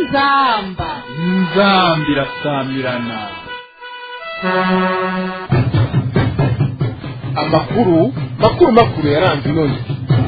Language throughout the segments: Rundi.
inzamba inzamba irasamirana amakuru makuru makuru yaranze inoni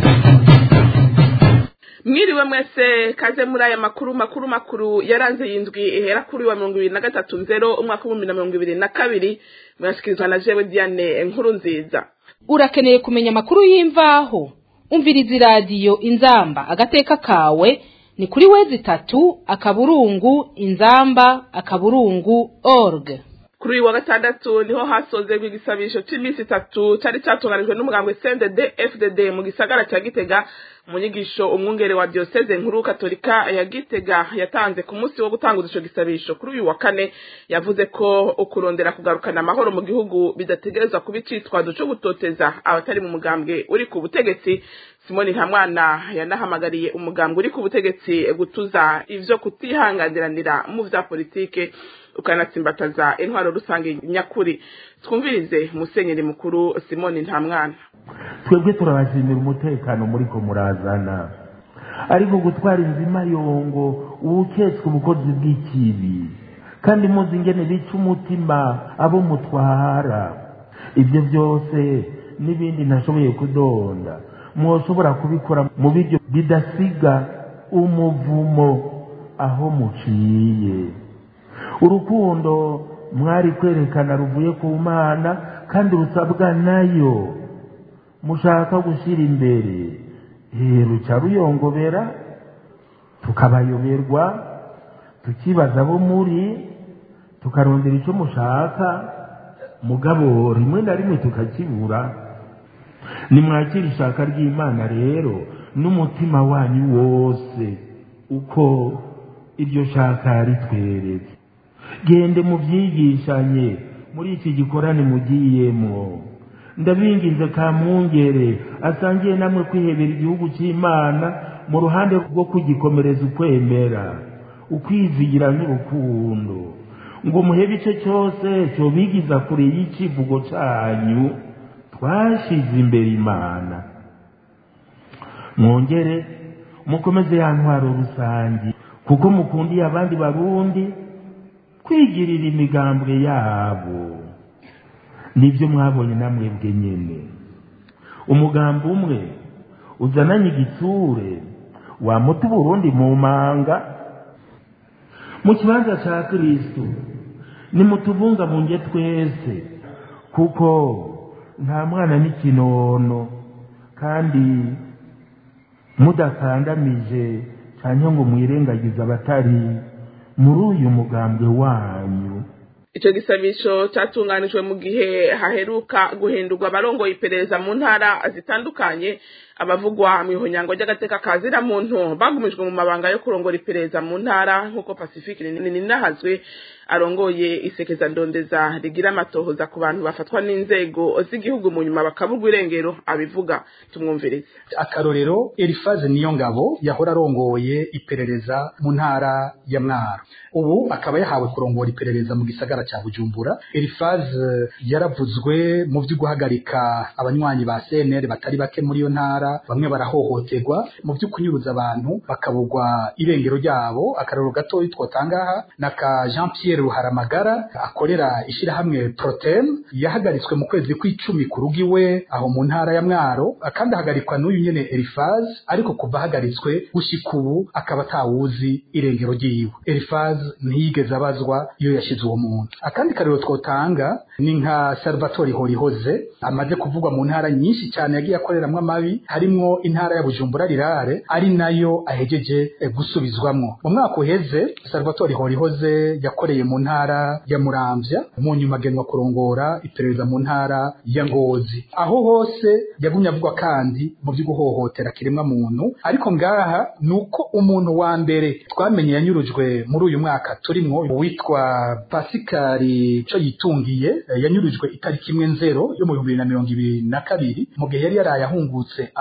mwiriwe mwese kaze muri aya makuru makuru makuru yaranze yindwi ihera kuri wa mirongo ibiri na gatatu nzero umwaka w'ibihumbi na mirongo ibiri na kabiri murashyikirizwa na jewe diane nkuru nziza urakeneye kumenya amakuru y'imvaho umviriza iradiyo inzamba agateka kawe ni kuri wezi itatu akaburungu inzamba akaburungu org kuri uyu wa gatandatu niho hasozerwa igisabisho cy'iminsi itatu cyari cyatunganijwe n'umugambwe cndd fdd mu gisagara cya gitega mu nyigisho umwungere wa diyoseze nkuru katolika ya gitega yatanze ku munsi wo gutanguza ico gisabisho kuri uyu wa kane yavuze ko ukurondera kugarukana amahoro mu gihugu bidategerezwa kuba icitwazo co gutoteza abatari mu mugambwe uri ku butegetsi simoni ntamwana yanahamagariye umugambwe uri ku butegetsi gutuza ivyo kutihanganiranira mu vya politike ukanatsimbataza intwaro rusange nyakuri twumvirize musenyeri mukuru simoni ntamwana twebwe turabashimira umutekano muri ko murazana ariko gutwara inzima yongo uwuketswe ubukozi bw'ikibi kandi muzi ingene bica umutima abo mutwara ibyo byose n'ibindi ntashoboye kudonda mwoshobora kubikora mu biryo bidasiga umuvumo aho muciye urukundo mwari kwerekana ruvuye ku mana kandi rusabwa nayo mushaka gushyira imbere ruca ruyongobera tukabayoberwa tukibaza abo muri tukarondera icyo mushaka mugabo rimwe na rimwe tukakibura nimwakira ishaka ry'imana rero n'umutima wanyu wose uko iryo shaka ritweretse gende mubyigishanye muri iki gikorane mugiyemo ndabinginze ka mwungere asangiye namwe kwihebera igihugu cy'imana mu ruhande rwo kugikomereza ukwemera ukwizigira n'urukundo ngo muhebe icyo cyose cyobigiza kure y'icivugo cyanyu twashize imbere imana mwongere mukomeze ya ntwaro rusange kuko mukundiye abandi barundi kwigirira imigambwe yabo nibyo mwabonye namwebwe nyine umugambi umwe uzananye igitsure wamuta uburundi mu manga mu kibanza cya kirisitu nimutubungabunge twese kuko nta mwana n'ikinono kandi mudakandamije cyangwa ngo mwirengagize abatari muri uyu mugambwe wanyu icyo gisabisho cyatunganijwe mu gihe haheruka guhindurwa abarongoye iperereza mu ntara zitandukanye abavugwa mu ihonyango ry'agateka kazira muntu bagumijwe mu mabanga yo kurongora iperereza mu ntara nk'uko pacifique ninahazwe arongoye isekeza ndondeza rigira amatohoza ku bantu bafatwa n'inzego z'igihugu mu nyuma bakaburwa irengero abivuga tumwumvirize akarorero elifaze niyo ngabo yahora arongoye iperereza mu ntara ya mwaro ubu akaba yahawe kurongora iperereza mu gisagara cya bujumbura elifaze yaravuzwe mu byo guhagarika abanywanyi ba cnr batari bake muri iyo ntara bamwe barahohoterwa mu byo kunyuruza abantu bakabugwa irengero ryabo akarorero gatoya twotangaha na ka jean pierre ruharamagara akorera ishyirahamwe protem yahagaritswe mu kwezi kw'icumi ku rugo iwe aho mu ntara ya mwaro kandi ahagarikwa n'uyu nyene elifaz ariko kuva ahagaritswe gushika ubu akaba atawuzi irengero ryiwe elifaz ntiyigeze abazwa iyo yashize uwo muntu akandi karero twotanga ni nka salvatore horihoze amaze kuvugwa mu ntara nyinshi cyane yagiye akoreramwo amabi harimwo intara ya bujumbura rirare ari nayo ahejeje gusubizwamwo mu mwaka uheze salvatore horihoze yakoreye mu ntara ya muramvya mu nyuma agenwa kurongora iperereza mu ntara ya ngozi aho hose yagumye avugwa kandi mu byo guhohotera kiremwa muntu ariko ngaha ni uko umuntu wa mbere twamenye yanyurujwe muri uyu mwaka turimwo witwa pasikari co yitungiye yanyurujwe itariki imwe nzero yo mu bihumbi bibiri na mirongo ibiri na kabiri mu gihe yari yaraye ahungutse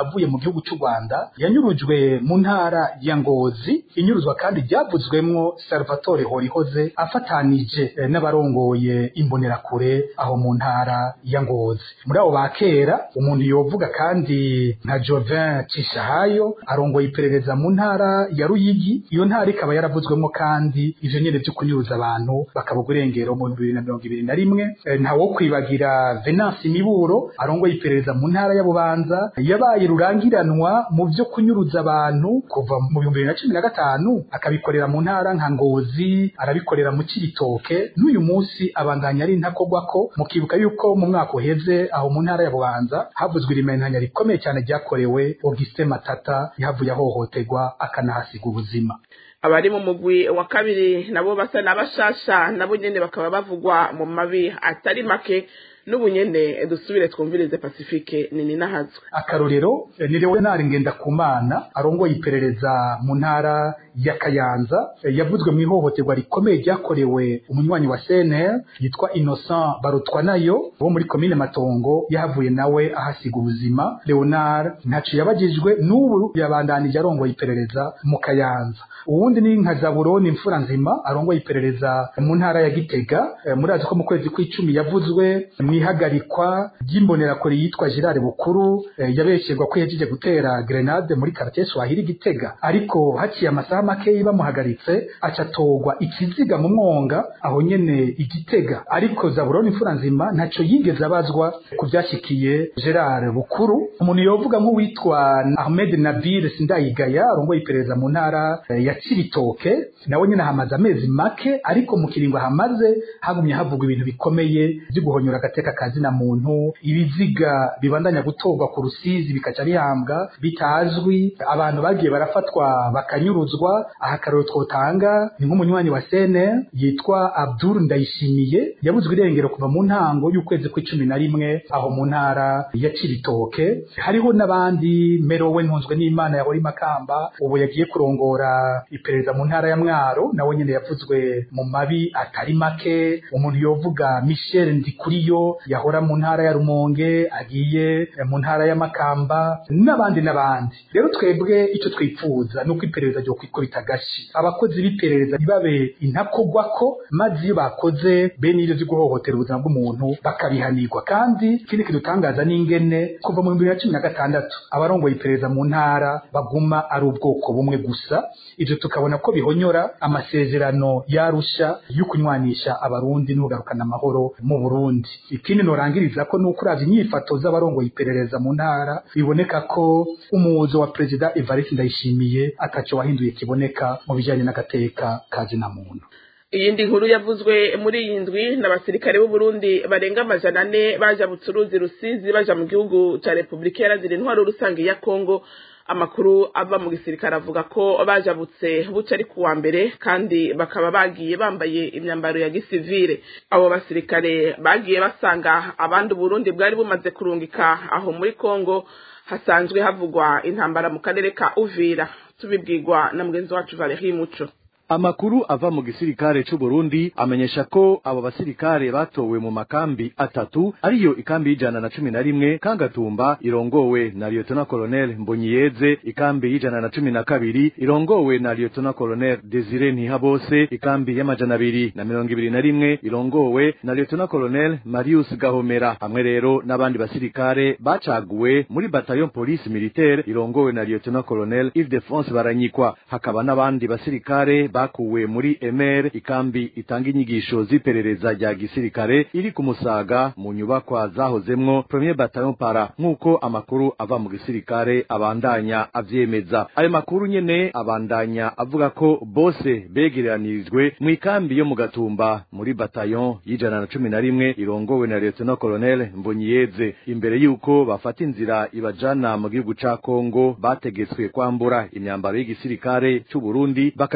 avuye mu gihugu cy'u Rwanda yanyurujwe mu ntara ya Ngozi inyuruzwa kandi ryavuzwemwo Salvatore Horihoze afatanije eh, n'abarongoye imbonerakure aho mu ntara ya Ngozi muri abo bakera umuntu yovuga kandi nka Jovin Cishahayo arongoye iperereza mu ntara ya Ruyigi iyo ntara ikaba yaravuzwemo kandi ivyo nyene vyo kunyuruza abantu bakabuga irengero mu bibiri na mirongo ibiri na rimwe Eh, nta wo kwibagira Venance Miburo arongoye iperereza mu ntara ya Bubanza yabaye rurangiranwa mu vyo kunyuruza abantu kuva mu bihumbi bibiri na cumi na gatanu akabikorera mu ntara nka Ngozi arabikorera mu Cibitoke n'uyu munsi abandanya ari ntakogwako mukibuka yuko mu mwaka uheze aho mu ntara ya Bubanza havuzwe irimentanya rikomeye cyane ryakorewe Augustin Matata yahavuye ahohoterwa akanahasiga ubuzima abari mu mugwi wa kabiri nabo basa n'abashasha nabo nyene bakaba bavugwa mu mabi atari make n'ubu nyene dusubire twumvirize pacifique nini nahazwe akarorero eh, ni Leonard Ngendakumana arongoye iperereza mu ntara ya Kayanza eh, yavuzwe mu ihohoterwa rikomeye ryakorewe umunywanyi wa CNL yitwa Innocent Barutwa nayo wo muri komine Matongo yahavuye nawe ahasiga ubuzima Leonard ntaco yabagijwe n'ubu yabandanije arongoye iperereza mu Kayanza uwundi ni nka Zaburoni imfura nzima arongoye iperereza mu ntara ya Gitega eh, murazi ko mu kwezi kw'icumi yavuzwe mu ihagarikwa ry'imbonerakure yitwa Gerard Bukuru eh, yabesherwa ko yagiye gutera grenade muri quartier Swahili Gitega ariko haciye amasaha make bamuhagaritse acatogwa ikiziga mu mwonga aho nyene igitega ariko Zaburoni imfura nzima ntaco yigeze abazwa ku vyashikiye Gerard Bukuru umuntu yovuga nk'uwitwa Ahmed Nabil Sindayigaya arongoye iperereza mu ntara eh, ya Cibitoke nawe nyene hamaze amezi make ariko mu kiringo hamaze hagumye havugwa ibintu bikomeye vyo guhonyora agateka kazi na muntu ibiziga bibandanya gutorwa ku rusizi bikaca bihambwa bitazwi abantu bagiye barafatwa bakanyuruzwa aha akarero twotanga ni nk'umunywanyi wa sene yitwa Abdul Ndayishimiye yabuzwe irengero kuva mu ntango y'ukwezi kw'icumi na rimwe aho mu ntara ya Cibitoke hariho n'abandi Merowe ntunzwe n'Imana yahora imakamba ubu yagiye kurongora iperereza mu ntara ya Mwaro nawe nyene yavuzwe mu mabi atari make umuntu yovuga Michel Ndikuriyo yahora mu ntara ya Rumonge agiye eh, mu ntara ya Makamba n'abandi n'abandi rero twebwe icyo twipfuza nuko iperereza ryo kwikubita gashi abakozi b'iperereza ntibabe intakogwako maze iyo bakoze bene ibyo byo guhohotera ubuzima bw'umuntu bakabihanirwa kandi ikindi kidutangaza n'ingene kuva mu bihumbi bibiri na cumi na gatandatu abarongoye iperereza mu ntara baguma ari ubwoko bumwe gusa ivyo tukabona ko bihonyora amasezerano yarusha yo kunywanisha abarundi n'ugarukana amahoro mu Burundi ikindi norangiriza ko nuko uravye inyifato z'abarongoye iperereza mu ntara biboneka ko umuzo wa perezida Evariste Ndayishimiye ataco wahinduye kiboneka mu bijanye n'agateka kazi na muntu iyindi nkuru yavuzwe muri iyi ndwi n'abasirikare b'u Burundi barenga amajana ane baja bucuruzi rusizi baja mu gihugu ca Republika Iharanira Intwaro Rusange ya Kongo amakuru ava mu gisirikare avuga ko bajabutse buca ari kuwa mbere kandi bakaba bagiye bambaye imyambaro ya gisivile abo basirikare bagiye basanga abandi Burundi bwari bumaze kurungika aho muri Kongo hasanzwe havugwa intambara mu karere ka Uvira tubibwirwa na mugenzi wacu Valerie Muco Amakuru ava mu gisirikare c'u Burundi amenyesha ko abo basirikare batowe mu makambi atatu ariyo ikambi y'ijana na cumi na rimwe Kangatumba irongowe na Lieutenant Colonel Mbonyiyeze ikambi y'ijana na cumi na kabiri irongowe na Lieutenant Colonel Desire Ntihabose ikambi y'amajana abiri na mirongo ibiri na rimwe irongowe na Lieutenant Colonel Marius Gahomera hamwe rero n'abandi basirikare bacaguwe muri bataillon police militaire irongowe na Lieutenant Colonel Ildefonse Baranyikwa hakaba n'abandi basirikare bakuwe muri emer ikambi itanga inyigisho z'iperereza rya gisirikare iri ku musaga mu nyubakwa zahozemwo premier bataillon para nk'uko amakuru ava mu gisirikare abandanya avyemeza ayo makuru nyene abandanya avuga ko bose begeranirijwe mu ikambi yo mu gatumba muri bataillon y'ijana na cumi na rimwe irongowe na lieutenant colonel mbonyiyeze imbere y'uko bafata inzira ibajana mu gihugu ca kongo bategetswe kwambura imyambaro y'igisirikare c'u burundi bakagenda bambaye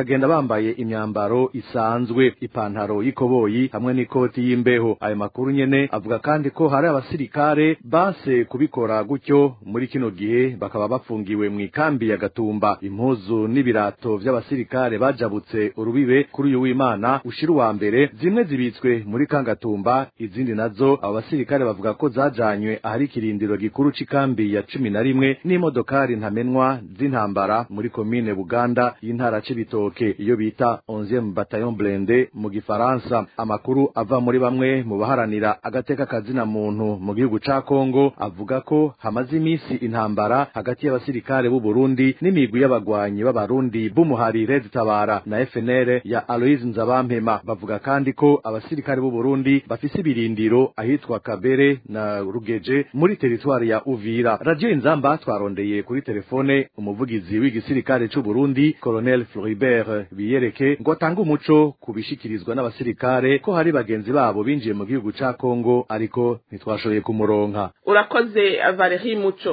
bambaye imyambaro isanzwe ipantaro y'ikoboyi hamwe n'ikoti y'imbeho ayo makuru nyene avuga kandi ko hari abasirikare banse kubikora gutyo muri kino gihe bakaba bafungiwe mu ikambi ya gatumba impuzu n'ibirato vy'abasirikare bajabutse urubibe kuri uyu w'imana ushira uwa mbere zimwe zibitswe muri kangatumba izindi nazo abo basirikare bavuga ko zajanywe ahari ikirindiro gikuru c'ikambi ya cumi na rimwe n'imodokari ntamenwa z'intambara muri komine buganda y'intara c'ibitoke iyo bita 11 bataillon blende mu gifaransa amakuru ava muri bamwe mu baharanira agateka kazina muntu mu gihugu ca Kongo avuga ko hamaze imisi intambara hagati y'abasirikare b'u Burundi n'imigwi y'abagwanyi b'abarundi b'umuhari Red Tabara na FNL ya Aloise Nzabampema bavuga kandi ko abasirikare b'u Burundi bafise ibirindiro ahitwa Kabere na Rugeje muri teritwari ya Uvira Radio Inzamba twarondeye kuri telefone umuvugizi w'igisirikare c'u Burundi Colonel Floribert Biyereke ngo atange umuco kubishikirizwa n'abasirikare ko hari bagenzi babo binjiye mu gihugu ca Kongo ariko ntitwashoboye kumuronka urakoze Valerie Muco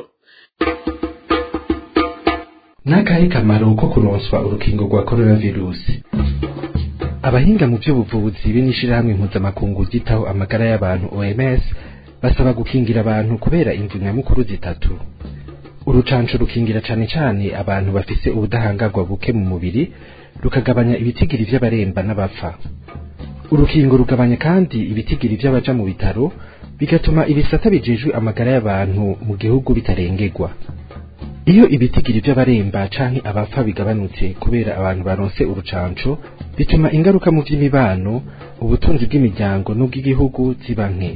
n'akahe kamaro ko kuronswa urukingo rwa coronavirusi abahinga mu by'ubuvuzi be n'ishirahamwe mpuzamakungu ryitaho amagara y'abantu OMS basaba gukingira abantu kubera imvu nyamukuru zitatu urucanco rukingira cane cane abantu bafise ubudahangarwa buke mu mubiri rukagabanya ibitigiri vy'abaremba n'abapfa urukingo rugabanya kandi ibitigiri vy'abaja mu bitaro bigatuma ibisata bijejwe amagara y'abantu mu gihugu bitarengerwa iyo ibitigiri vy'abaremba canke abapfa bigabanutse kubera abantu baronse urucanco bituma ingaruka mu vy'imibano ubutunzi bw'imiryango n'ubw'igihugu ziba nke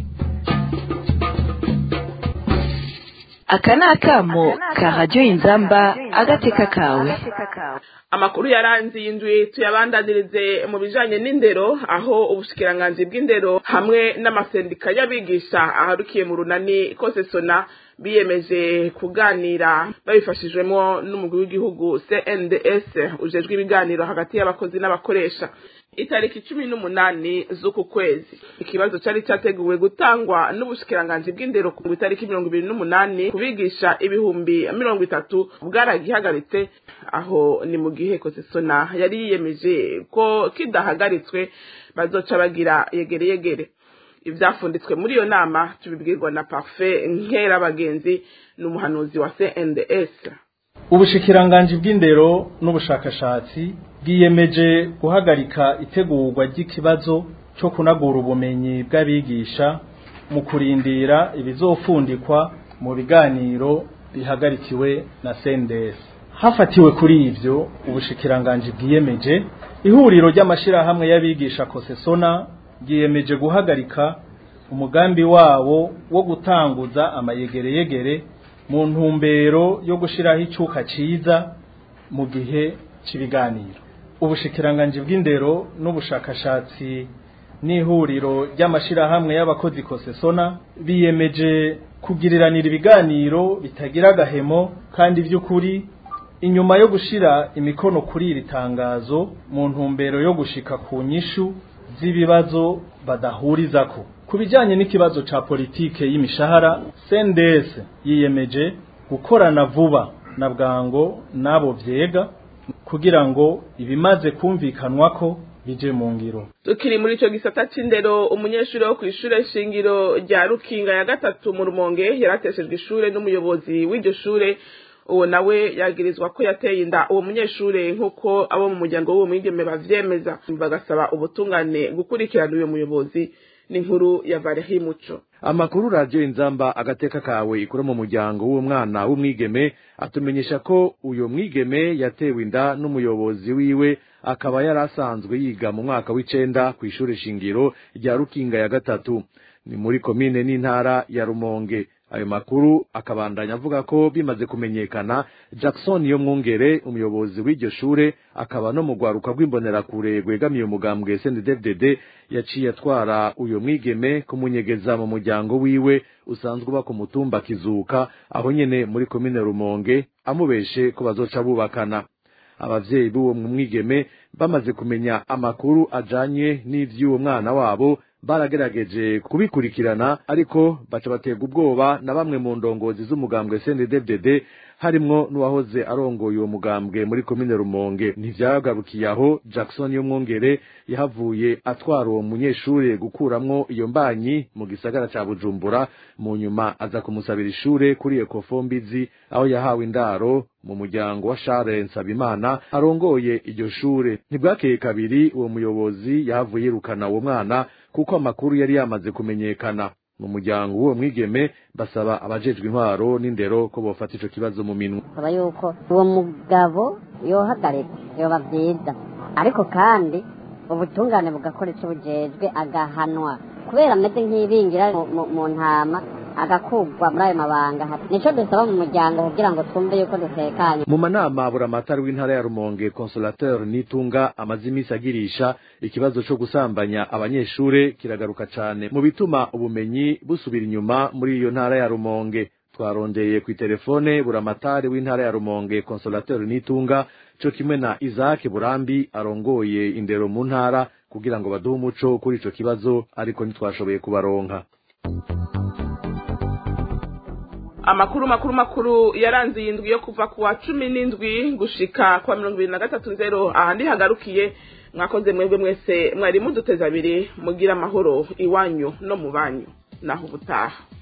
aka ni akamo ka radiyo inzamba agateka kawe amakuru yaranze iyi ndwi tuyabandanirize mu bijanye n'indero aho ubushikiranganji bw'indero hamwe n'amasendika y'abigisha aharukiye mu runani kose sona biyemeje kuganira babifashijwemo n'umugwi w'igihugu CNDS ujejwe ibiganiro hagati y'abakozi n'abakoresha itariki cumi n'umunani z'uku kwezi ikibazo cari categuwe gutangwa n'ubushikiranganji bw'indero ku itariki mirongo ibiri n'umunani kubigisha ibihumbi mirongo itatu bwaragihagaritse aho ni mu gihe kosesona yari yiyemeje ko kidahagaritswe bazoca bagira yegere yegere ivyafunditswe muri iyo nama tubibwirwa na parfait nkera bagenzi n'umuhanuzi wa CNDS ubushikiranganji bw'indero n'ubushakashatsi bwiyemeje guhagarika itegurwa ry'ikibazo cyo kunagura ubumenyi bw'abigisha mu kurindira ibizofundikwa mu biganiro bihagarikiwe na CNDS hafatiwe kuri ivyo ubushikiranganji bwiyemeje ihuriro ry'amashirahamwe y'abigisha kosesona bwiyemeje guhagarika umugambi wawo wo gutanguza amayegereyegere mu ntumbero yo gushiraho icuka ciza mu gihe c'ibiganiro ubushikiranganji bw'indero n'ubushakashatsi n'ihuriro ry'amashirahamwe y'abakozi kosesona biyemeje kugiriranira ibiganiro bitagira agahemo kandi by'ukuri inyuma yo gushira imikono kuri iri tangazo mu ntumbero yo gushika ku nyishu z'ibibazo badahurizako ku bijyanye n'ikibazo ca politike y'imishahara CNDS yiyemeje gukorana vuba na bwango n'abo vyega kugira ngo ibimaze kumvikanwa ko bije mu ngiro tukiri muri ico gisata c'indero umunyeshuri wo kw'ishure shingiro rya rukinga ya gatatu mu rumonge yarateshejwe ishure n'umuyobozi w'iryo shure uwo nawe yagirizwa ko yateye inda uwo munyeshure nk'uko abo mu muryango w'uwo mwigeme bavyemeza bagasaba ubutungane gukurikirana uyo muyobozi n'inkuru ya Valerie Muco amakuru radio inzamba agateka kawe ikura mu muryango w'uwo mwana w'umwigeme atumenyesha ko uyo mwigeme yatewe inda n'umuyobozi wiwe akaba yari asanzwe yiga mu mwaka w'icenda kw'ishure shingiro rya rukinga ya gatatu ni muri komine n'intara ya rumonge ayo makuru akabandanya avuga ko bimaze kumenyekana Jackson yo mwungere umuyobozi w'iryo shure akaba no mu rwaruka rw'imbonerakure rwegamiye umugambwe SNDD-FDD yaciye atwara uyo mwigeme kumunyegeza mu muryango wiwe usanzwe uba ku mutumba kizuka aho nyene muri komine Rumonge amubeshe ko bazoca bubakana abavyeyi b'uwo mwigeme bamaze kumenya amakuru ajanye n'ivy'uwo mwana wabo baragerageje kubikurikirana ariko baca baterwa ubwoba na bamwe mu ndongozi z'umugambwe CNDD-FDD harimwo n'uwahoze arongoye uwo mugambwe muri komine Rumonge ntivyagarukiye aho Jackson y'umwongere yahavuye atwara uwo munyeshure gukuramwo iyo mbanyi mu gisagara ca Bujumbura mu nyuma aza kumusabira ishure kuri Ecofo Mbizi aho yahawe indaro mu muryango wa Charles Nsabimana arongoye iryo shure ntibwakeye kabiri uwo muyobozi yahavuye yirukana uwo mwana kuko amakuru yari yamaze kumenyekana mu muryango w'uwo mwigeme basaba abajejwe intwaro n'indero ko bofata ico kibazo mu minwe saba yuko uwo mugabo yohagarika yoba vyiza ariko kandi ubutungane bugakora ico bujejwe agahanwa kubera ameze nk'ibingira mu- mu- mu ntama agakugwa muri ayo mabanga nico dusaba mu muryango kugira ngo twumve yuko dutekanye mu manama buramatari w'intara ya rumonge consolateur nitunga amaze iminsi agirisha ikibazo co gusambanya abanyeshure kiragaruka cane mu bituma ubumenyi busubira inyuma muri iyo ntara ya rumonge twarondeye ku telefone buramatari w'intara ya rumonge consolateur nitunga co kimwe na isaac burambi arongoye indero mu ntara kugira ngo baduhe umuco kuri ico kibazo ariko ntitwashoboye kubaronka amakuru makuru makuru yaranze iyi ndwi yo kuva ku wa cumi n'indwi gushika kwa mirongo ibiri na gatatu nzero ahandi hagarukiye mwakoze mwebwe mwese mwari muduteze abiri mugira amahoro iwanyu no mu banyu naho ubutaha